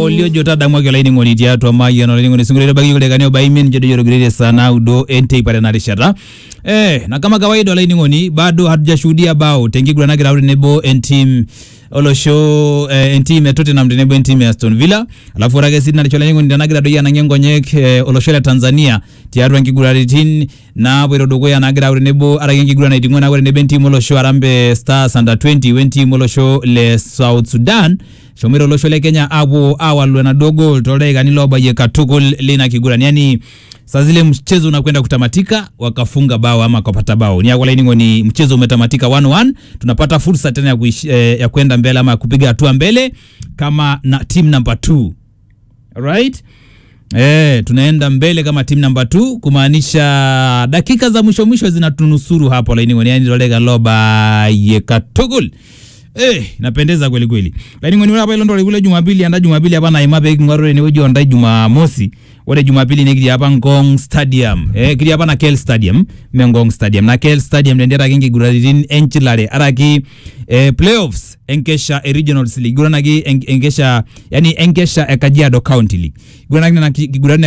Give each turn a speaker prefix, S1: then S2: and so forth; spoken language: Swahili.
S1: oliojo tadamuaki olainining'oni tiatua mayian olainining'oni sinkolio baki kulekani obaimin jodo jorogirire saa naudo enteipare narishata eh, na kama kawaida olainining'oni bado hatujashuhudia bao tenkiguran nagira au tenebo entim olosho eh, entim e Tottenham tenebo entim e Aston Villa alafu ore ake sii narisho olainining'oni tenagira doi anang'ie nkonyek eh, olosho le Tanzania tiatua nkiguraritin naapoito dukuya nagira au tenebo araki enkiguran naiting'o naa ore tenebo entim olosho Harambee Stars under 20 wentim olosho le South Sudan eshomoita olosho le Kenya apuo awalu enaduo gol toldaikani loobayie katukul lina kiguran yani saa zile mchezo unakwenda kutamatika wakafunga bao ama wakapata bao ni ni mchezo umetamatika 1-1 tunapata fursa tena ya, kuish, eh, ya kwenda mbele ama kupiga hatua mbele kama na team number 2 right Eh, tunaenda mbele kama team number 2 kumaanisha dakika za mwisho mwisho zinatunusuru hapo lainingoni yani tolega loba yekatugul Eh, napendeza kweli kweli. Lakini ngoni hapa ilondo kule Jumapili anda Jumapili hapa na imabe ngwaro ni wejo ndai Jumamosi. Ore Jumapili ni kiri hapa Ngong Stadium. Eh, kiri hapa na Kel Stadium, me Ngong Stadium. Na Kel Stadium ndendera kingi guraritin enchilare araki eh, playoffs enkesha e Regionals League. Gurana ki en, enkesha yani enkesha e Kajiado County League. Gurana ki gurana